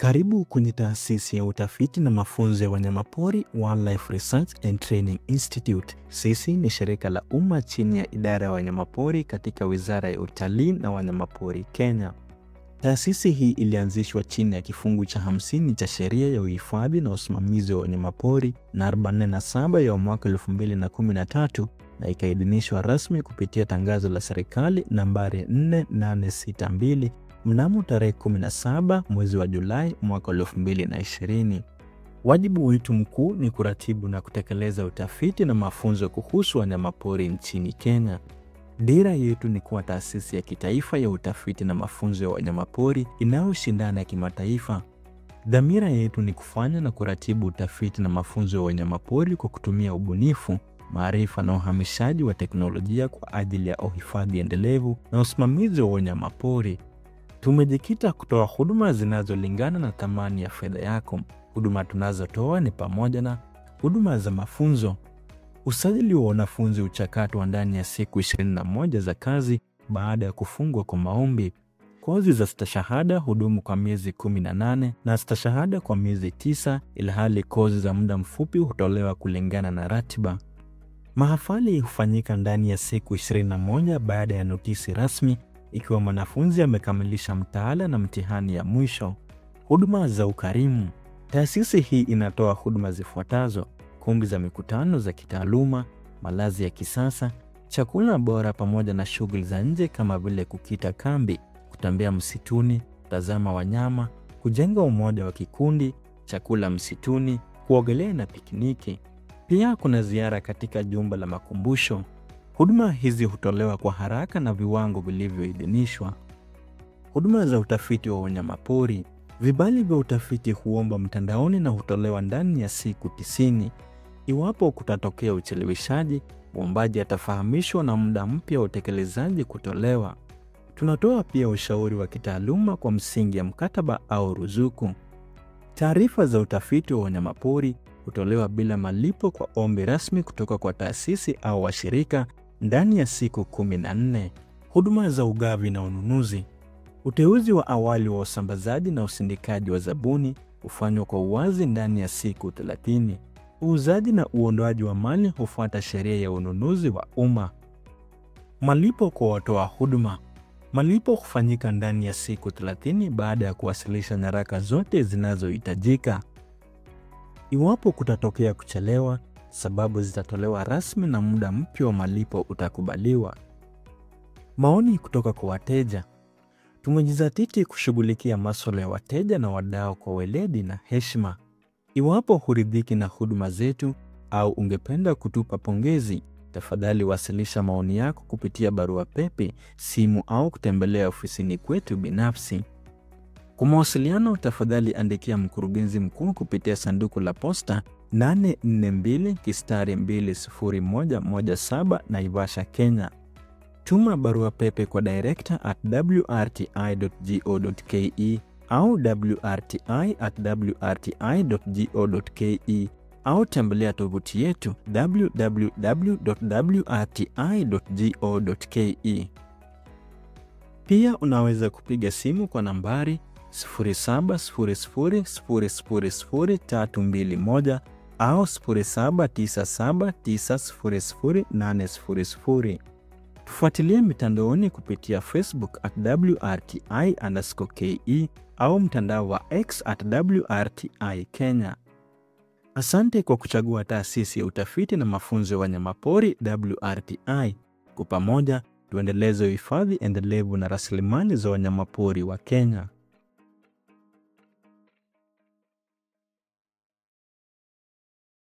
Karibu kwenye taasisi ya utafiti na mafunzo ya wanyamapori Wildlife Research and Training Institute. Sisi ni shirika la umma chini ya idara ya wanyamapori katika Wizara ya Utalii na Wanyamapori Kenya. Taasisi hii ilianzishwa chini ya kifungu cha 50 cha sheria ya uhifadhi na usimamizi wa wanyamapori na 47 ya mwaka 2013 na ikaidhinishwa rasmi kupitia tangazo la serikali nambari 4862 mnamo tarehe 17 mwezi wa Julai mwaka 2020. Wajibu wetu mkuu ni kuratibu na kutekeleza utafiti na mafunzo kuhusu wanyamapori nchini Kenya. Dira yetu ni kuwa taasisi ya kitaifa ya utafiti na mafunzo ya wanyamapori inayoshindana kimataifa. Dhamira yetu ni kufanya na kuratibu utafiti na mafunzo ya wanyamapori kwa kutumia ubunifu, maarifa na uhamishaji wa teknolojia kwa ajili ya uhifadhi endelevu na usimamizi wa wanyamapori. Tumejikita kutoa huduma zinazolingana na thamani ya fedha yako. Huduma tunazotoa ni pamoja na huduma za mafunzo, usajili wa wanafunzi uchakato wa ndani ya siku 21 za kazi baada ya kufungwa kwa maombi. Kozi za stashahada hudumu kwa miezi 18 na stashahada kwa miezi 9, ilhali kozi za muda mfupi hutolewa kulingana na ratiba. Mahafali hufanyika ndani ya siku 21 baada ya notisi rasmi ikiwa mwanafunzi amekamilisha mtaala na mtihani ya mwisho. Huduma za ukarimu. Taasisi hii inatoa huduma zifuatazo: kumbi za mikutano za kitaaluma, malazi ya kisasa, chakula bora, pamoja na shughuli za nje kama vile kukita kambi, kutembea msituni, kutazama wanyama, kujenga umoja wa kikundi, chakula msituni, kuogelea na pikiniki. Pia kuna ziara katika jumba la makumbusho. Huduma hizi hutolewa kwa haraka na viwango vilivyoidhinishwa. Huduma za utafiti wa wanyamapori. Vibali vya utafiti huomba mtandaoni na hutolewa ndani ya siku tisini. Iwapo kutatokea ucheleweshaji, mwombaji atafahamishwa na muda mpya wa utekelezaji kutolewa. Tunatoa pia ushauri wa kitaaluma kwa msingi ya mkataba au ruzuku. Taarifa za utafiti wa wanyamapori hutolewa bila malipo kwa ombi rasmi kutoka kwa taasisi au washirika ndani ya siku 14. Huduma za ugavi na ununuzi. Uteuzi wa awali wa usambazaji na usindikaji wa zabuni hufanywa kwa uwazi ndani ya siku 30. Uuzaji na uondoaji wa mali hufuata sheria ya ununuzi wa umma. Malipo kwa watoa huduma. Malipo hufanyika ndani ya siku 30 baada ya kuwasilisha nyaraka zote zinazohitajika. Iwapo kutatokea kuchelewa, sababu zitatolewa rasmi na muda mpya wa malipo utakubaliwa. Maoni kutoka kwa wateja. Tumejizatiti kushughulikia masuala ya wateja na wadau kwa weledi na heshima. Iwapo huridhiki na huduma zetu au ungependa kutupa pongezi, tafadhali wasilisha maoni yako kupitia barua pepe, simu au kutembelea ofisini kwetu binafsi. Kwa mawasiliano, tafadhali andikia mkurugenzi mkuu kupitia sanduku la posta 842 kistari 20117 Naivasha, Kenya. Tuma barua pepe kwa director at wrti.go.ke au wrti at wrti.go.ke au tembelea tovuti yetu www.wrti.go.ke. Pia unaweza kupiga simu kwa nambari 0700000321 au 0797900800. Tufuatilie mitandaoni kupitia Facebook at WRTI_KE au mtandao wa X at WRTI Kenya. Asante kwa kuchagua taasisi ya utafiti na mafunzo ya wanyamapori WRTI. Kwa pamoja tuendeleze uhifadhi endelevu na rasilimali za wanyamapori wa Kenya.